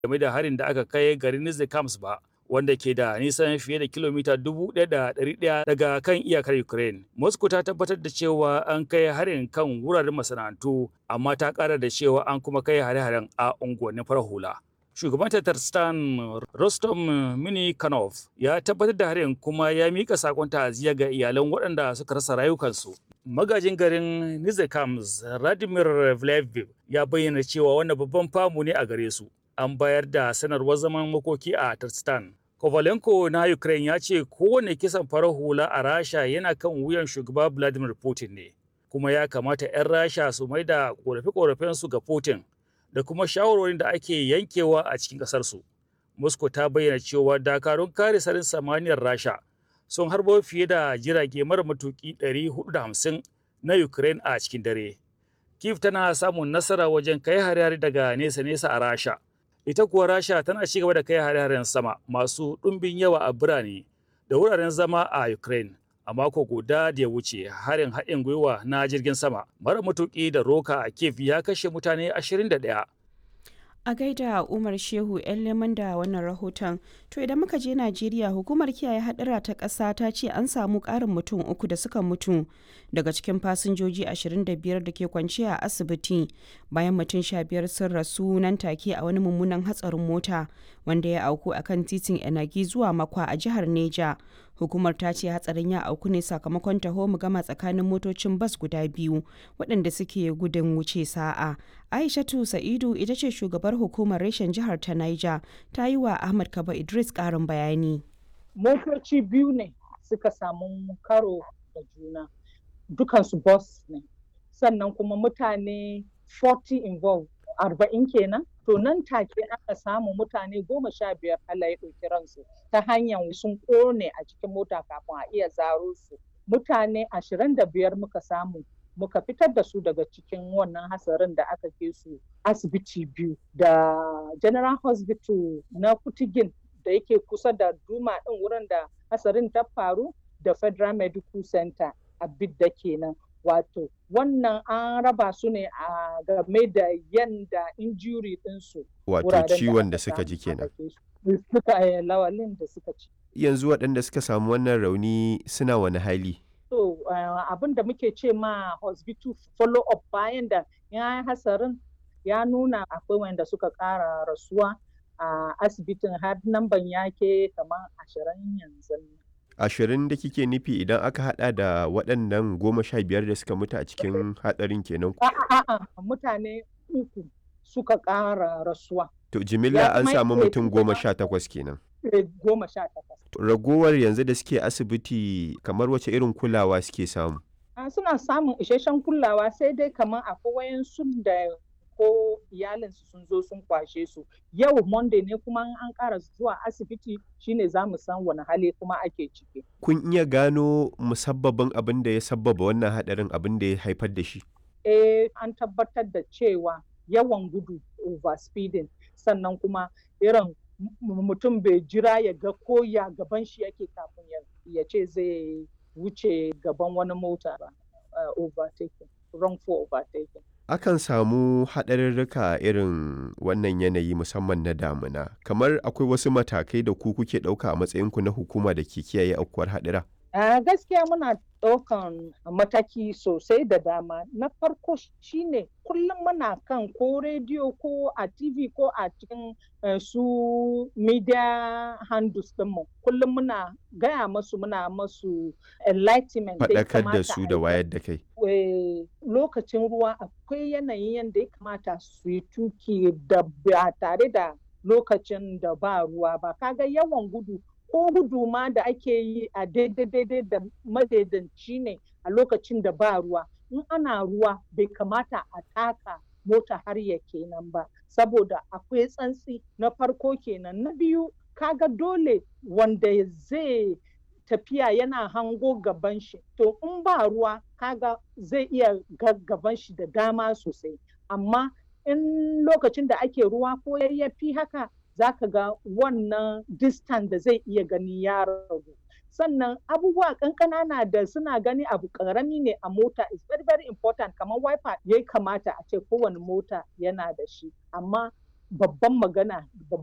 game da harin da aka kai garin Nizhnekamsk ba wanda ke da nisan fiye da kilomita 1,100 daga kan iyakar Ukraine. Moscow ta tabbatar da cewa an kai harin kan wuraren masana'antu amma ta kara da cewa an kuma kai hare-haren a unguwannin farar hula. Shugaban Tatarstan Rostom Minikanov ya tabbatar da harin kuma ya mika sakon ta'aziyya ga iyalan waɗanda suka rasa rayukansu. Magajin garin Nizhnekamsk Radimir Vleviv ya bayyana cewa wannan babban famu ne a gare su. An bayar da sanarwar zaman makoki a Tarstan. Kovalenko na Ukraine ya ce kowane kisan farar hula a Rasha yana kan wuyan shugaba Vladimir Putin ne. Kuma ya kamata 'yan Rasha su mai da ƙorafe-ƙorafensu ga Putin da kuma shawarwarin da ake yankewa a cikin ƙasarsu. Moscow ta bayyana cewa dakarun kare sarin samaniyar Rasha sun harbo fiye da jirage mara matuƙi 450 na Ukraine a cikin dare. Kiev tana samun nasara wajen kai hare-hare daga nesa-nesa a Rasha. Ita kuwa Rasha tana ci gaba da kai hare-haren sama masu ɗumbin yawa a birane da wuraren zama a Ukraine. A mako guda da ya wuce harin haɗin gwiwa na jirgin sama mara matuƙi da roka a Kiev ya kashe mutane 21. A gaida Umar Shehu 'yan leman da wannan rahoton. To idan muka je Najeriya hukumar kiyaye hadura ta ƙasa ta ce an samu ƙarin mutum uku da suka mutu daga cikin fasinjoji 25 da ke kwanciya a asibiti bayan mutum 15 sun rasu nan take a wani mummunan hatsarin mota wanda ya auku a kan titin Enagi zuwa Makwa a jihar Neja. Hukumar ta ce hatsarin ya auku ne sakamakon taho mu gama tsakanin motocin bas guda biyu waɗanda suke gudun wuce sa'a. Aishatu Sa'idu ita ce shugabar hukumar reshen jihar ta Niger ta yi wa Ahmad Kaba Idris ƙarin bayani. Motoci biyu ne suka samu karo da juna, dukansu bus ne, sannan kuma mutane 40 involved, arba'in kenan. To nan take aka samu mutane goma sha biyar Allah ya ɗauki ransu ta hanyar sun ƙone a cikin mota kafin a iya zaro su. Mutane ashirin da biyar muka samu muka fitar da su daga cikin wannan hasarin da aka ke su asibiti biyu da general hospital na kutigin da yake kusa da duma ɗin wurin da hasarin ta faru da federal medical center a bidda kenan wato wannan an raba su ne a game da yanda injury ɗinsu wato ciwon da suka ji kenan suka lawalin da suka ci yanzu waɗanda suka samu wannan rauni suna wani hali so uh, abin da muke ce ma hospital follow up bayan da ya yi hasarin ya nuna akwai wanda suka ƙara rasuwa a uh, asibitin har namban yake kamar ashirin yanzu ashirin da kike nufi idan aka hada da waɗannan goma sha biyar da suka mutu a cikin hatsarin kenan a'a mutane uku suka ƙara rasuwa to jimilla an samu mutum goma sha takwas kenan goma sha takwas ragowar yanzu da suke asibiti kamar wace irin kulawa suke samu suna samun isasshen kulawa sai dai kamar akwai wayansu da ko iyalinsu sun zo sun kwashe su yau monday ne kuma an ƙara zuwa asibiti shine za mu san wani hali kuma ake ciki kun iya gano musabbabin abin da ya sabbaba wannan hadarin abin da ya haifar da shi eh an tabbatar da cewa yawan gudu overspeeding sannan kuma irin mutum bai jira ya ga ko ya gaban shi yake kafin ya ce zai wuce gaban wani mota ba uh, overtaking wrongful overtaking akan samu haɗarurruka irin wannan yanayi musamman na damuna kamar akwai wasu matakai da ku kuke ɗauka a matsayinku na hukuma da ke kiyaye aukuwar haɗura Uh, gaskiya muna ɗaukan mataki sosai da dama na farko shine kullum muna kan ko rediyo ko a tv ko a cikin uh, su media handles ɗinmu kullum muna gaya masu muna masu enlightenment faɗakar da su da wayar da kai lokacin ruwa akwai yanayin yadda ya kamata su yi tuki da ba tare da lokacin da ba ruwa ba kaga yawan gudu ko gudu ma da ake yi a daidai da madaidanci ne a lokacin da ba ruwa in ana ruwa bai kamata a taka mota har ya kenan ba saboda akwai tsantsi na farko kenan na biyu kaga dole wanda zai tafiya yana hango gaban shi to in ba ruwa kaga zai iya gaban shi da dama sosai amma in lokacin da ake ruwa ko yayyafi haka za ka ga wannan distant da zai iya gani ya ragu sannan abubuwa kankana da suna gani abu karami ne a mota is very very important kamar wiper ya kamata a ce kowane mota yana da shi amma babban magana